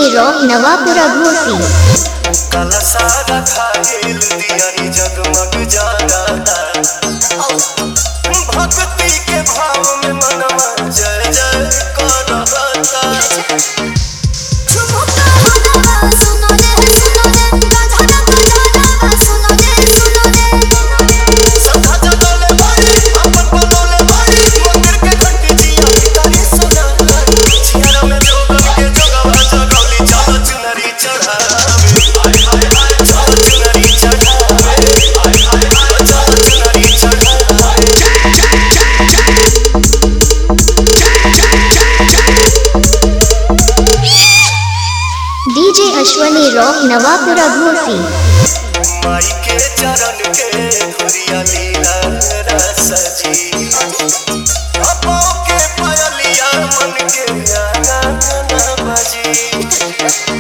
Ashwani rock Navapura घोसी काला सारा खाइल दियारी जगमग जागाता भक्ति के भाव में मनवा जय जय करता सदा जगले बाड़ी अपन बनले बाड़ी मंदिर के घंटी जिया भिखारी सुना जियारा में जोगन के जोगवा जगौली चल चुनरी चढ़ावे हाय हाय हाय चल चुनरी चढ़ावे हाय हाय हाय चल चुनरी चढ़ावे डीजे अश्वनी रॉक नवापुरा घोसी माई के चरण के धुरिया लीला रस जी अपो के पयलिया मन के आंगन बजी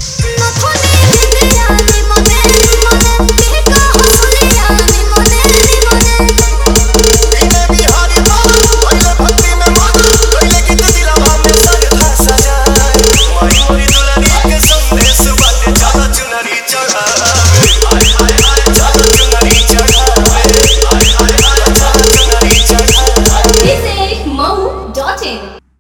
बिने बिहारी बाबा पहिले भक्ति में मगन पहिले गीत दिलवा में सरधा सजाए माई मोरी दुलारी के संदेश बाटे चल चुनरी चढ़ावे हाय हाय हाय चल चुनरी चढ़ावे हाय हाय हाय चल चुनरी चढ़ावे Visit Mohu.in